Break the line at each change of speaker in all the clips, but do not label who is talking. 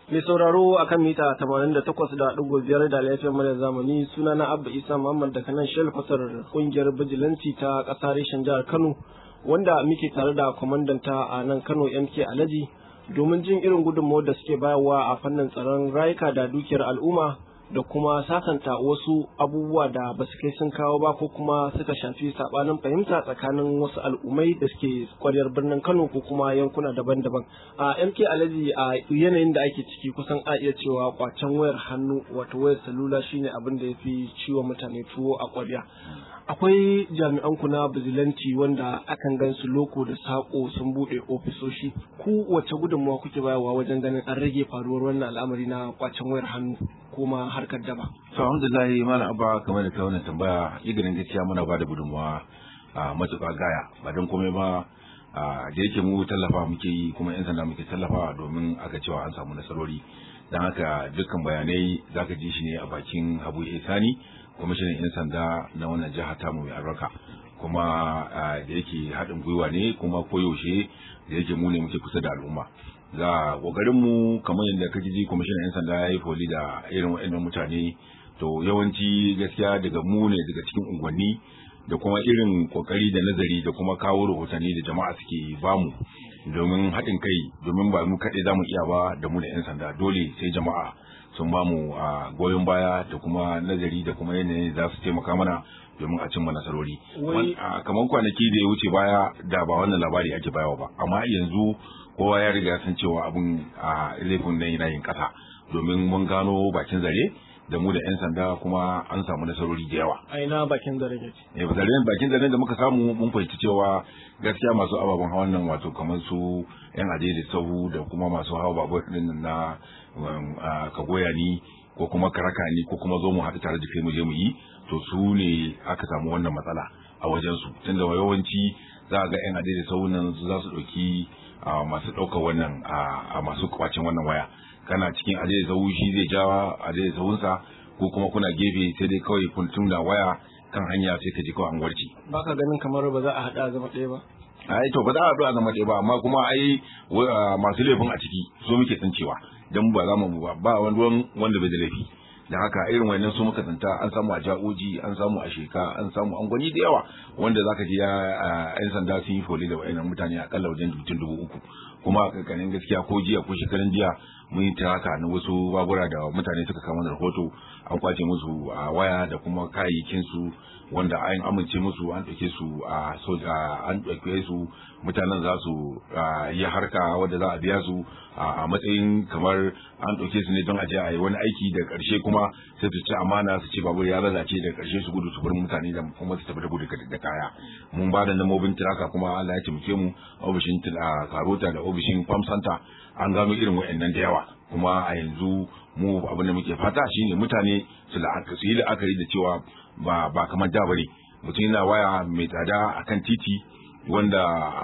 Mai sauraro akan mita 88.5 da lafiyar mara zamani suna na Abba Isa Muhammad daga nan Shell Fasar kungiyar bijilanci ta ƙasa reshen jihar Kano wanda muke tare da kwamandanta a nan Kano MK Alhaji domin jin irin gudunmawar da suke bayarwa a fannin tsaron rayuka da dukiyar al'umma da kuma sasanta wasu abubuwa da ba su kai sun kawo ba ko kuma suka shafi sabanin fahimta tsakanin wasu al'ummai da suke kwaryar birnin Kano ko kuma yankuna daban-daban. A MK Alhaji a yanayin da ake ciki kusan a iya cewa kwacen wayar hannu wato wayar salula shine abin da ya fi ciwo mutane tuwo a kwarya. Akwai jami'an ku na bizilanci wanda akan gan su loko da sako sun bude ofisoshi. Ku wace gudunmawa kuke bayarwa wajen ganin an rage faruwar wannan al'amari na kwacen wayar hannu kuma harkar daba.
To alhamdulillah malam abba kamar da kai wannan tambaya iganin gaskiya muna ba da gudunmawa a matuƙa gaya ba don komai ba da yake mu tallafa muke yi kuma yan sanda muke tallafa domin aka cewa an samu nasarori don haka dukkan bayanai zaka ji shi ne a bakin Habu Sani kwamishinan yan sanda na wannan jiha tamu mai albarka kuma da yake haɗin gwiwa ne kuma koyaushe da yake mu ne muke kusa da al'umma ga kokarin mu kamar yadda kake ji kwamishinan yan sanda ya yi foli da irin waɗannan mutane to yawanci gaskiya daga mu ne daga cikin unguwanni da kuma irin kokari da nazari da kuma kawo rahotanni da jama'a suke bamu domin haɗin kai domin ba mu kaɗai zamu iya ba da mu da yan sanda dole sai jama'a sun bamu a goyon baya da kuma nazari da kuma yanayin za su taimaka mana domin a cimma nasarori. Kamar kwanaki da ya wuce baya da ba wannan labari ake bayawa ba, amma yanzu kowa ya riga san cewa abin a laifin nan yana yin kasa domin mun gano bakin zare da mu da 'yan sanda kuma an samu nasarori da yawa.
A ina bakin zare ne?
Eh zaren bakin zare da muka samu mun fahimci cewa gaskiya masu ababen hawan nan wato kamar su 'yan ajeji sahu da kuma masu hawa babur din na kagoya ni ko kuma karaka ni ko kuma zo mu haɗu tare da kai mu je mu yi to su ne aka samu wannan matsala a wajen su tunda yawanci za a ga 'yan ajeji sahu nan za su ɗauki a masu ɗaukar wannan a masu kwacin wannan waya kana cikin aje da sau shi zai jawa aje da sauransa ko kuma kuna gefe sai dai kawai kun tunda waya kan hanya sai ka ji kawai an warce
ba ka ganin kamar ba za a haɗa zama ɗaya ba
ai to ba za a haɗu a zama ɗaya ba amma kuma ai masu laifin a ciki so muke tsancewa dan ba za mu ba ba wani wanda bai da laifi da haka irin wannan su muka tsanta an samu a ja'oji an samu a sheka an samu an gwani da yawa wanda zaka ji yan sanda sun yi foli da wayannan mutane akalla wajen mutum dubu uku kuma a kankanin gaskiya ko jiya ko shekarun jiya mun yi ta haka na wasu babura da mutane suka kama da rahoto an kwace musu a waya da kuma kayayyakin su wanda an amince musu an ɗauke su a soja an ɗauke su mutanen za su yi harka wadda za a biya su a matsayin kamar an ɗauke su ne don a je a yi wani aiki da ƙarshe kuma sai su ci amana su ce babur ya lalace da ƙarshe su gudu su bar mutane da kuma su tafi da gudu da kaya mun ba da namobin tiraka kuma Allah ya taimake mu ofishin karota da ofishin farm center an gano irin wa'annan da yawa kuma a yanzu mu abin da muke fata shine mutane su yi la'akari da cewa ba ba kamar da bane mutum yana waya mai tsada akan titi wanda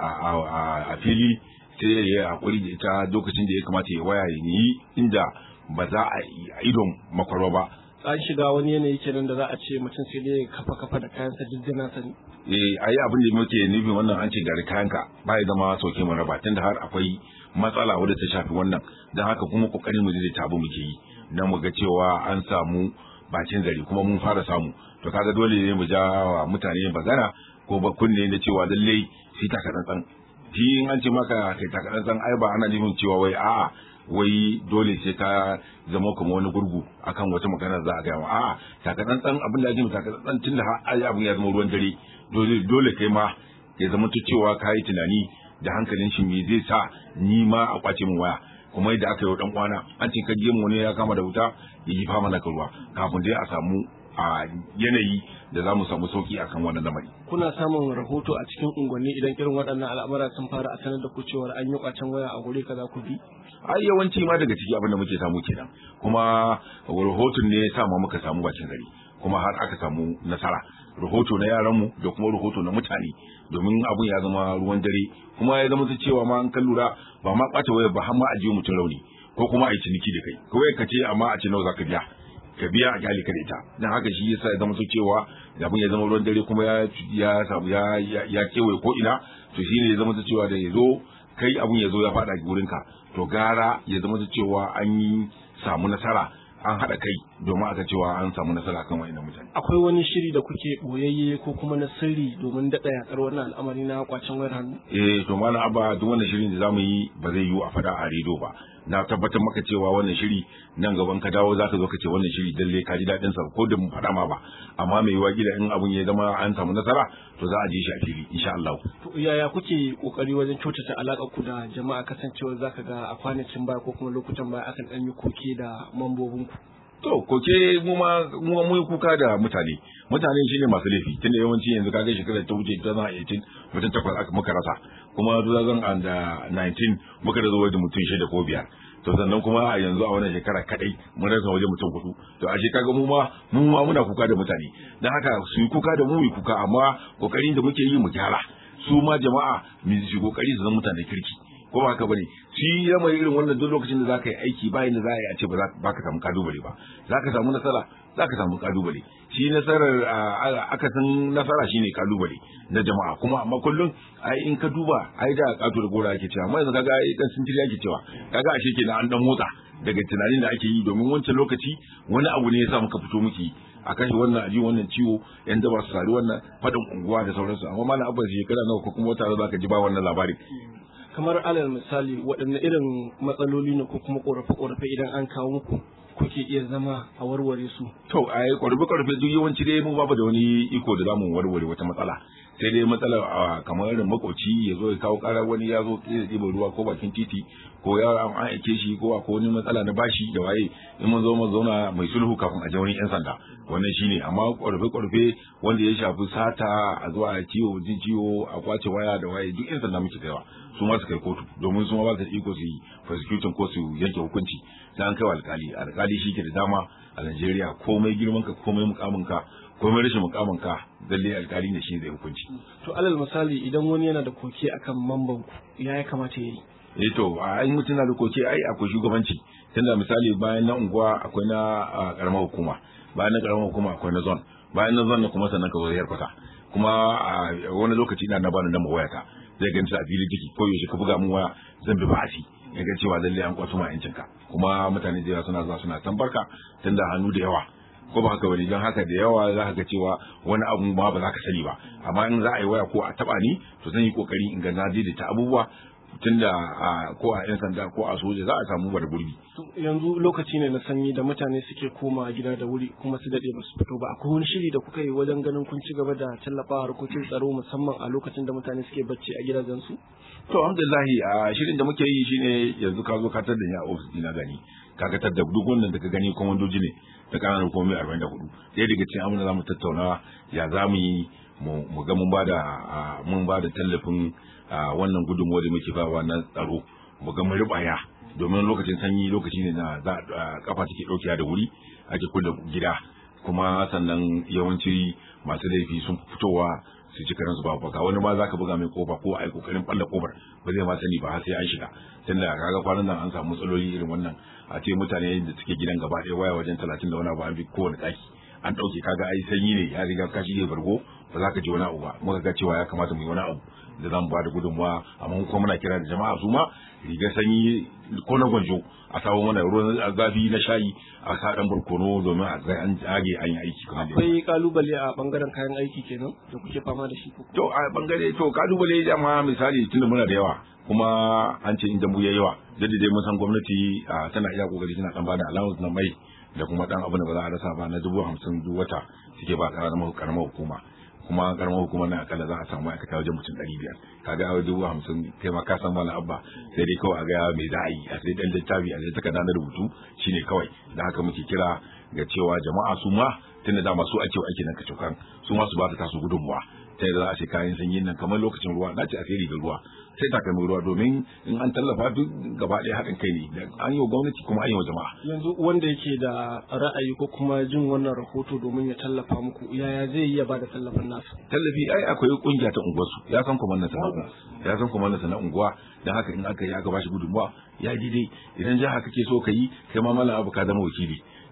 a fili sai ya yi hakuri da ita lokacin da ya kamata ya waya ya yi inda ba za a idon makwarwa ba
an shiga wani yanayi kenan da za a ce mutum sai dai kafa kafa da kayansa diddina sani
eh ayi abin da muke nufin wannan an ce gari kayanka ba ya zama sauke mu raba tunda har akwai matsala wadda ta shafi wannan don haka kuma kokarin mu da tabu muke yi dan mu ga cewa an samu bakin zari kuma mun fara samu to kaga dole ne mu ja wa mutane bagana ko ba kunne da cewa lallai sai taka tsantsan shi in an ce maka kai taka tsantsan ai ba ana nufin cewa wai a'a wai dole sai ka zama kuma wani gurgu akan wata magana za a gaya wa a'a taka tsantsan abin da ake taka tsantsan tun da har abin ya zama ruwan dare dole dole kai ma ya zama cewa ka yi tunani da hankalin shi me zai sa ni ma a kwace min waya kuma yadda aka yi wa dan kwana an ce ka mu wani ya kama da wuta ya yi fama na ruwa kafin dai a samu a yanayi da za mu samu sauki akan wannan lamari.
Kuna samun rahoto a cikin unguwanni idan irin waɗannan al'amura sun fara a sanar da ku cewa an yi kwacen waya a guri kaza ku bi?
Ai yawanci ma daga ciki abin da muke samu kenan kuma rahoton ne ya sa ma muka samu bakin gari kuma har aka samu nasara rahoto na yaranmu da kuma rahoto na mutane domin abun ya zama ruwan dare kuma ya zama cewa ma an kan lura ba ma ɓata waya ba har ma a jiyo mutum rauni ko kuma a yi ciniki da kai kawai ka ce amma a ce nawa za ka biya ka biya a kyale ka da ita dan haka shi yasa ya zama cewa abin ya zama ruwan dare kuma ya ya samu ya ya kewaye ko ina to shine ya zama cewa da ya zo kai abun ya zo ya faɗa gurinka to gara ya zama cewa an yi samu nasara an haɗa kai domin aka cewa an samu nasara kan wa'annan mutane.
Akwai wani shiri da kuke boyayye ko kuma na sirri domin daɗa yaƙar wannan al'amari na kwacen wayar hannu?
Eh to malam abba duk wannan shirin da zamu yi ba zai yiwu a faɗa a rediyo ba. Na tabbatar maka cewa wannan shiri nan gaban ka dawo zaka zo ka ce wannan shiri dalle ka ji daɗin sa ko da mu faɗa ma ba. Amma mai yiwa gida in abun ya zama an samu nasara to za a je shi a fili insha Allah.
To yaya kuke kokari wajen kyautata alaƙar ku da jama'a kasancewa zaka ga a kwanakin baya ko kuma lokutan baya akan ɗan yi koke da mambobin ku?
To, koke mu ma mu mu kuka da mutane. Mutane shine masu laifi. Tunda yawanci yanzu kaga shekarar ta wuce 2018 mutum takwas aka muka rasa. Kuma 2019 muka rasa wajen mutum shida ko biyar. To sannan kuma a yanzu a wannan shekara kadai mun rasa wajen mutum hudu. To a kaga mu ma mu ma muna kuka da mutane. Dan haka su yi kuka da mu mu kuka amma kokarin da muke yi mu gyara. Su ma jama'a mu yi kokari su zama mutane kirki. ko ba haka bane shi ya mai irin wannan duk lokacin da zaka yi aiki bayan da za a yi a ce ba za ka samu kalubale ba zaka samu nasara zaka samu kalubale shi nasarar aka san nasara shine kalubale na jama'a kuma amma kullum ai in ka duba ai da kato da gora ake cewa amma yanzu kaga ai dan sintiri ake cewa kaga ashe kenan an dan motsa daga tunanin da ake yi domin wancan lokaci wani abu ne ya sa muka fito muke a kashe wannan aji wannan ciwo yan daba su sari wannan fadin unguwa da sauransu amma malam abba shekara nawa ko kuma wata za ka ji ba wannan labarin
kamar alal misali waɗanne irin matsaloli ne ko kuma ƙorafe-ƙorafe idan an kawo muku kuke iya zama a warware su
to a yi ƙorafe-ƙorafe duk yawanci dai mu babu da wani iko da zamu warware wata matsala sai dai matsala kamar irin makoci ya zo ya kawo ƙarar wani ya zo ya ɗiba ruwa ko bakin titi ko ya an aike shi ko ko wani matsala na bashi da waye in mun zo mu zauna mai sulhu kafin a je wurin yan sanda wannan shine amma ƙorafe-ƙorafe wanda ya shafi sata a zuwa ciwo jin ciwo a kwace waya da waye duk yan sanda muke kaiwa su ma su kai kotu domin su ma ba su da iko su yi prosecuting ko su yanke hukunci sai an kai wa alkali alkali shi ke da dama a Najeriya komai girman ka komai mukamin ka komai rashin mukamin ka lalle alkali ne shi zai hukunci
to alal misali idan wani yana da koke akan mamban ku ya ya kamata yayi
eh to a in mutum na da koke ai akwai shugabanci tunda misali bayan na unguwa akwai na karamar hukuma bayan na karamar hukuma akwai na zone bayan na zone kuma sannan ka zo yarkwata kuma a wani lokaci ina na bani nan wayata zai ganta a filin ciki ko yaushe ka buga mu waya zan bi ba'asi ya ga cewa lalle an kwato ma yancin ka kuma mutane da yawa suna zuwa suna tambarka tunda hannu da yawa ko ba haka bane don haka da yawa za ka ga cewa wani abu ma ba za ka sani ba amma in za a yi waya ko a taba ni to zan yi kokari in ga na daidaita abubuwa tunda ko a yan sanda ko a soja za a samu bar gurbi
yanzu lokaci ne na sanyi da mutane suke koma gida da wuri kuma su dade ba su fito ba akwai wani shiri da kuka yi wajen ganin kun ci gaba da tallafawa harkokin tsaro musamman a lokacin da mutane suke bacci a gidajensu
to alhamdulillah a shirin da muke yi shine yanzu ka zo ka tar da ni a ofis dina gani ka ga tar da duk wannan da ka gani komandoji ne da kananan hukumomi 44 ɗaya daga cikin abin da za mu tattauna ya za mu yi mu ga mun ba da mun ba da tallafin wannan gudunmuwa da muke bawa na tsaro mu ga mun ribaya domin lokacin sanyi lokaci ne na za kafa take daukiya da wuri ake kula gida kuma sannan yawanci masu laifi sun fitowa su ci karansu ba baka wani ma zaka buga mai kofa ko ai kokarin balla kofar ba zai ma sani ba har sai an shiga tunda kaga kwanan nan an samu matsaloli irin wannan a ce mutane da suke gidan gaba ɗaya waya wajen talatin da wani abu an bi kowane ɗaki an ɗauke kaga ai sanyi ne ya riga ka shige bargo ba za ka ji wani abu ba muka ga cewa ya kamata mu yi wani abu da zamu ba da gudunmawa amma kuma muna kira da jama'a su ma riga sanyi ko na gwanjo a samu mana ruwan zafi na shayi a sa dan barkono domin a ga an jage an yi aiki kuma
akwai kalubale a bangaren kayan aiki kenan da kuke fama da shi
to a bangare to kalubale dama misali tunda muna da yawa kuma an ce inda mu ya yawa da dai mun san gwamnati tana iya kokari tana dan bada allowance na mai da kuma dan abin da ba za a rasa ba na dubu hamsin duk wata suke ba karamar hukuma kuma karamar hukumar na akalla za a samu ma'aikata wajen mutum ɗari biyar kaga a dubu hamsin kai ma ka san wani abba sai dai kawai a ga me za a yi a sai dan littafi a sai takarda na rubutu shine kawai da haka muke kira ga cewa jama'a su ma tunda dama su ake aiki nan kacokan su ma su ba ta tasu gudunmuwa ta yadda za a ce kayan sanyin nan kamar lokacin ruwa na ce a sai rigar ruwa sai takalmin ruwa domin in an tallafa duk gaba ɗaya haɗin kai ne da an yi wa gwamnati kuma an yi wa jama'a.
yanzu wanda yake da ra'ayi ko kuma jin wannan rahoto domin ya tallafa muku yaya zai iya ba da tallafin nasa.
tallafi ai akwai kungiya ta unguwarsu ya san kuma nasa na ya san kuma nasa na unguwa don haka in aka yi aka bashi gudunmuwa ya daidai idan jiha kake so ka yi kai ma malam abu ka zama wakili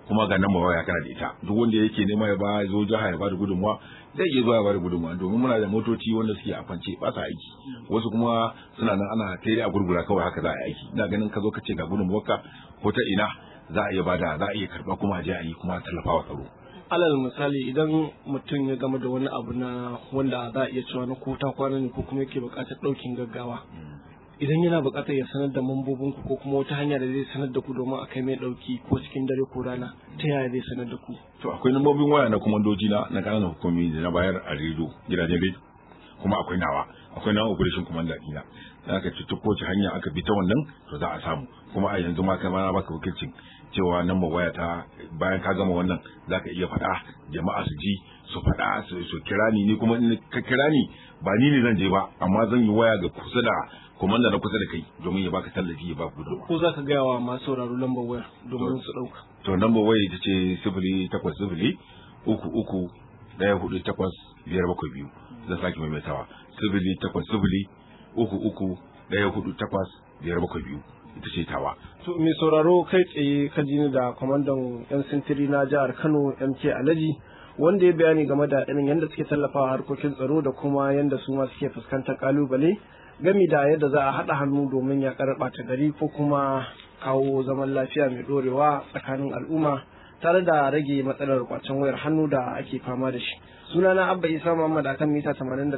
kuma ga nan waya kana da ita duk wanda yake nema ya ba zo jiha ya ba da gudunmuwa zai iya zuwa ya ba da gudunmuwa domin muna da motoci wanda suke a kwance ba sa aiki wasu kuma suna nan ana tere a gurgura kawai haka za a yi aiki ina ganin ka zo ka ce ga gudunmuwarka ko ta ina za a iya bada za a iya karba kuma a je a yi kuma a tallafa wa tsaro
alal misali idan mutum ya gama da wani abu na wanda za a iya cewa na ko ta kwana ne ko kuma yake buƙatar ɗaukin gaggawa idan yana buƙatar ya sanar da mambobin ku ko kuma wata hanya da zai sanar da ku domin a kai mai ɗauki ko cikin dare ko rana ta yaya zai sanar da ku
to akwai lambobin waya na komandoji na na ƙananan hukumi da na bayar a rediyo gidajen rediyo kuma akwai nawa akwai nawa operation commander dina da aka ci ko hanya aka bi ta wannan to za a samu kuma a yanzu ma kai ma na baka wakilcin cewa nan waya ta bayan ka gama wannan zaka iya faɗa jama'a su ji su faɗa su kira ni ni kuma in ka kira ni ba ni ne zan je ba amma zan yi waya ga kusa da komanda na kusa da kai domin ya baka tallafi ya baka gudunmawa
ko za ka gaya wa masu sauraro lambar waya domin su ɗauka
to lambar waya ita ce sifili takwas sifili uku uku ɗaya hudu takwas biyar bakwai biyu zan sake maimaitawa sifili takwas sifili uku uku ɗaya hudu takwas biyar bakwai biyu ita ce tawa.
To mai sauraro kai tsaye ka ji ni da kwamandan 'yan sintiri na jihar Kano MK Alhaji wanda ya bayani game da irin yadda suke tallafawa harkokin tsaro da kuma yadda su ma suke fuskantar kalubale gami da yadda za a haɗa hannu domin ya ɓata gari ko kuma kawo zaman lafiya mai ɗorewa tsakanin al'umma tare da rage matsalar kwacen wayar hannu da ake fama da shi. Sunana Abba Isa Muhammad akan mita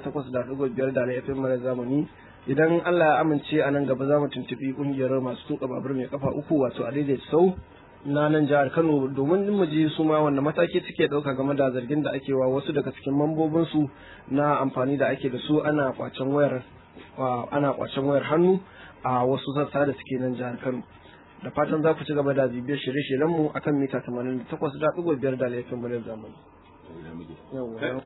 88.5 da FM mara zamani idan Allah ya amince a nan gaba za mu tuntuɓi ƙungiyar masu tuka babur mai kafa uku wato a daidai sau na nan jihar Kano domin mu ji su ma wanda mataki suke ɗauka game da zargin da ake wa wasu daga cikin mambobinsu na amfani da ake da su ana kwacen wayar ana kwacen wayar hannu a wasu sassa da suke nan jihar Kano da fatan za ku ci gaba da bibiyar shirye-shiryenmu akan mita 88.5 da laifin muryar zamani.